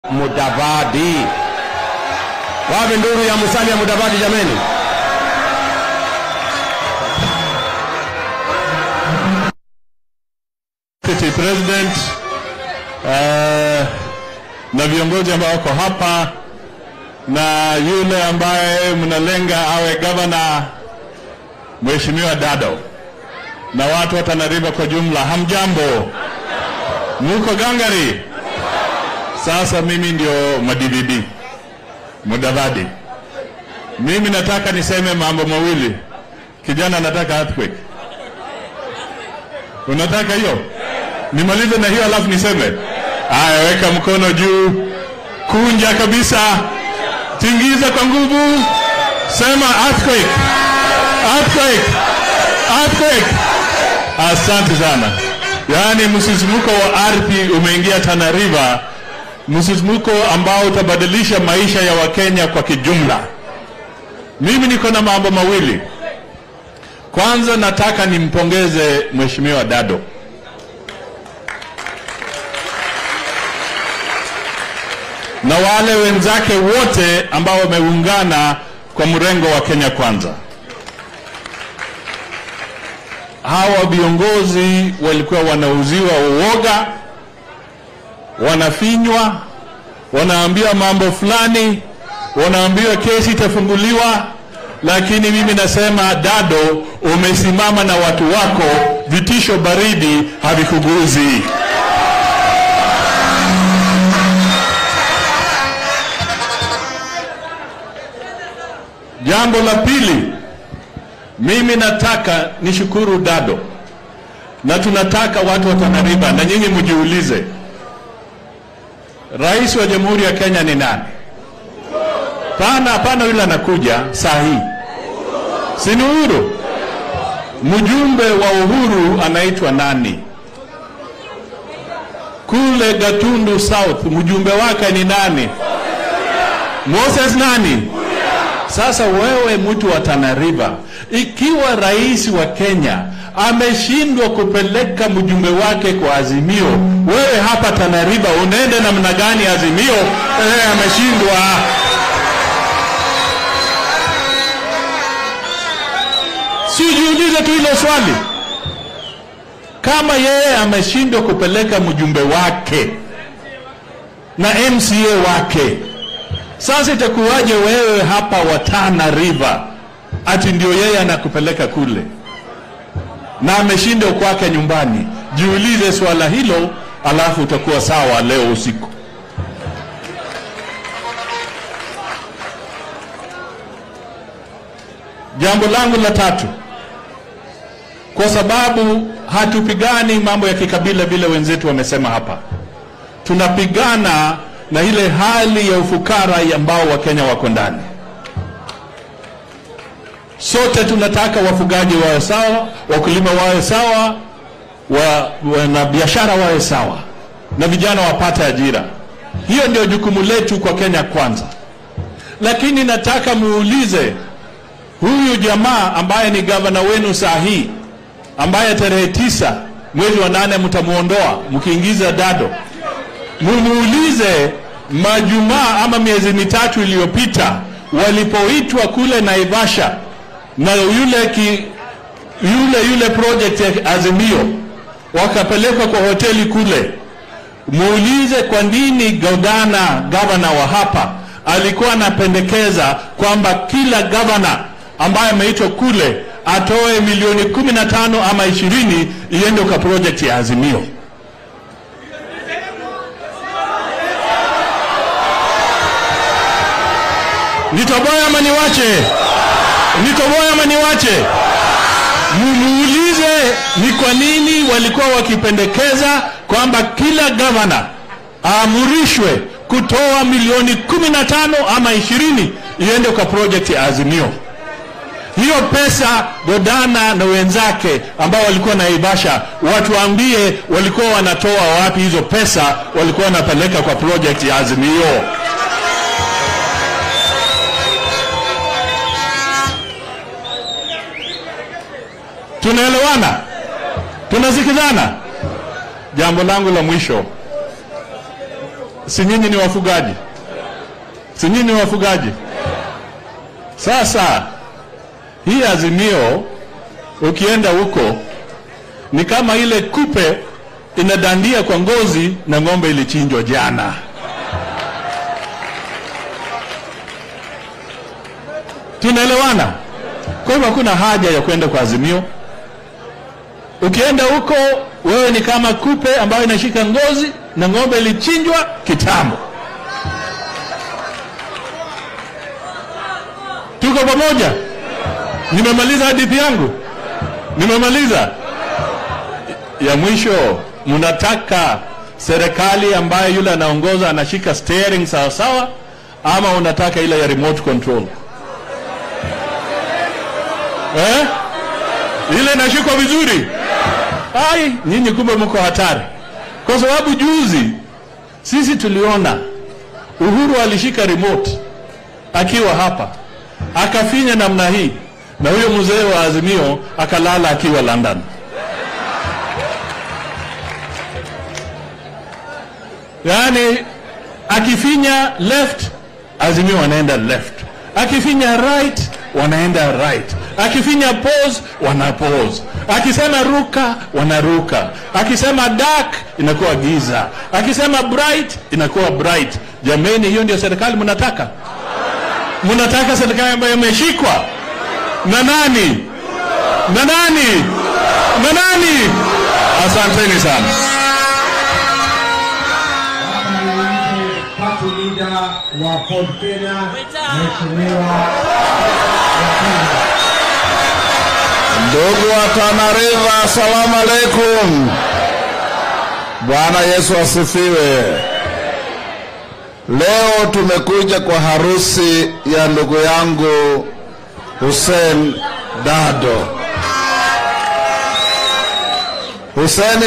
Mudavadi. Wapi nduru ya Musalia Mudavadi jameni? Deputy President uh, na viongozi ambao wako hapa na yule ambaye mnalenga awe gavana Mheshimiwa Dado na watu wa Tana River kwa jumla, hamjambo? Muko gangari? Sasa mimi ndio madividi Mudavadi. Mimi nataka niseme mambo mawili. Kijana anataka earthquake. Unataka hiyo? Nimalize na hiyo alafu niseme. Haya, weka mkono juu, kunja kabisa, tingiza kwa nguvu, sema earthquake, earthquake, earthquake. Asante sana. Yaani msisimuko wa ardhi umeingia Tana River, msisimuko ambao utabadilisha maisha ya Wakenya kwa kijumla. Mimi niko na mambo mawili. Kwanza nataka nimpongeze Mheshimiwa Dado. na wale wenzake wote ambao wameungana kwa mrengo wa Kenya Kwanza. Hawa viongozi walikuwa wanauziwa uoga, wanafinywa, wanaambiwa mambo fulani, wanaambiwa kesi itafunguliwa, lakini mimi nasema Dado, umesimama na watu wako, vitisho baridi havikuguzi. Jambo la pili, mimi nataka nishukuru Dado na tunataka watu wa Tana River na nyinyi mjiulize, rais wa Jamhuri ya Kenya ni nani? Pana pana, yule anakuja saa hii, si ni Uhuru? Mjumbe wa Uhuru anaitwa nani? Kule Gatundu South mjumbe wake ni nani? Moses nani? Sasa wewe mtu wa Tana River, ikiwa rais wa Kenya ameshindwa kupeleka mjumbe wake kwa Azimio, wewe hapa Tana River unaenda namna gani Azimio? Eh, ameshindwa. Sijiulize tu hilo swali, kama yeye ameshindwa kupeleka mjumbe wake na MCA wake sasa itakuwaje wewe hapa wa Tana River ati ndio yeye anakupeleka kule na ameshindwa kwake nyumbani? Jiulize swala hilo, alafu utakuwa sawa leo usiku. Jambo langu la tatu, kwa sababu hatupigani mambo ya kikabila vile wenzetu wamesema hapa, tunapigana na ile hali ya ufukara ambao Wakenya wako ndani. Sote tunataka wafugaji wawe sawa, wakulima wawe sawa, wa, na biashara wawe sawa, na vijana wapate ajira. Hiyo ndio jukumu letu kwa Kenya Kwanza. Lakini nataka muulize huyu jamaa ambaye ni gavana wenu saa hii, ambaye tarehe tisa mwezi wa nane mtamuondoa mkiingiza Dado, mumuulize majumaa ama miezi mitatu iliyopita walipoitwa kule Naivasha na yule ki, yule yule project ya Azimio wakapelekwa kwa hoteli kule, muulize kwa nini gavana gavana wa hapa alikuwa anapendekeza kwamba kila gavana ambaye ameitwa kule atoe milioni kumi na tano ama ishirini iende kwa project ya Azimio. Nitoboe ama niwache? Nitoboe ama niwache? Mumuulize ni kwa nini walikuwa wakipendekeza kwamba kila gavana aamrishwe kutoa milioni kumi na tano ama ishirini iende kwa project ya Azimio. Hiyo pesa Godana na wenzake ambao walikuwa Naivasha watuambie walikuwa wanatoa wapi hizo pesa walikuwa wanapeleka kwa project ya Azimio. Tunaelewana? Tunasikizana? Jambo langu la mwisho, si nyinyi ni wafugaji? Si nyinyi ni wafugaji? Sasa hii Azimio ukienda huko ni kama ile kupe inadandia kwa ngozi na ng'ombe ilichinjwa jana. Tunaelewana? Kwa hivyo hakuna haja ya kwenda kwa Azimio. Ukienda huko wewe ni kama kupe ambayo inashika ngozi na ng'ombe ilichinjwa kitambo. Tuko pamoja? Nimemaliza hadithi yangu, nimemaliza. Ya mwisho, mnataka serikali ambayo yule anaongoza anashika steering sawa sawa, ama unataka ile ya remote control eh? Ile inashikwa vizuri. Ai, nyinyi kumbe mko hatari, kwa sababu juzi sisi tuliona Uhuru alishika remote akiwa hapa akafinya namna hii, na huyo mzee wa Azimio akalala akiwa London. Yaani akifinya left, Azimio wanaenda left, akifinya right, wanaenda right, akifinya pause, wana pause, akisema ruka, wanaruka, akisema dark, inakuwa giza, akisema bright, inakuwa bright. Jameni, hiyo ndio serikali mnataka? Mnataka serikali ambayo imeshikwa na nani na nani na nani? Asanteni sana. Party leader wa Ford Kenya, Mheshimiwa Ndugu wa Tana River, asalamu alaikum. Bwana Yesu asifiwe. Leo tumekuja kwa harusi ya ndugu yangu Hussein Dado. Hussein